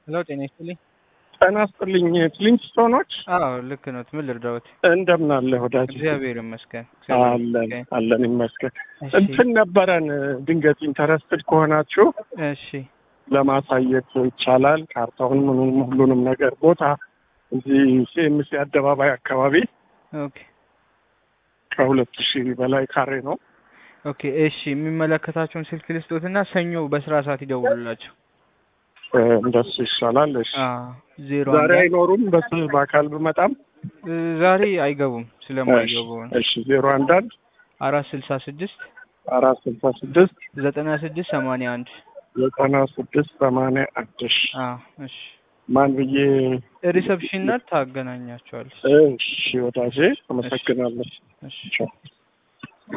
ሄሎ ጤና ይስጥልኝ። ጤና ይስጥልኝ። ፍሊንትስቶኖች አዎ ልክ ነው። ምን ልርዳዎት? እንደምን አለ ወዳጅ? እግዚአብሔር ይመስገን። አለን አለን ይመስገን። እሺ እንትን ነበረን ድንገት ኢንተረስትድ ከሆናችሁ እሺ ለማሳየት ይቻላል። ካርታውን ምኑንም ሁሉንም ነገር ቦታ እዚህ ሲኤምሲ አደባባይ አካባቢ ኦኬ ከሁለት ሺህ በላይ ካሬ ነው። ኦኬ እሺ የሚመለከታቸውን ስልክ ልስጦትና ሰኞ በስራ ሰዓት ይደውሉላቸው። እ፣ እንደሱ ይሻላል። እሺ አዎ ዜሮ ዛሬ አንድ አይኖሩም። በስ በአካል ብመጣም እ፣ ዛሬ አይገቡም ስለማይገቡ ነው። እሺ ዜሮ አንድ አንድ አራት ስልሳ ስድስት አራት ስልሳ ስድስት ዘጠና ስድስት ሰማንያ አንድ ዘጠና ስድስት ሰማንያ አንድ እሺ አዎ እሺ ማን ብዬ ሪሰፕሽን ናት ታገናኛቸዋለች። እሺ ወዳጄ አመሰግናለሁ። እሺ ቻው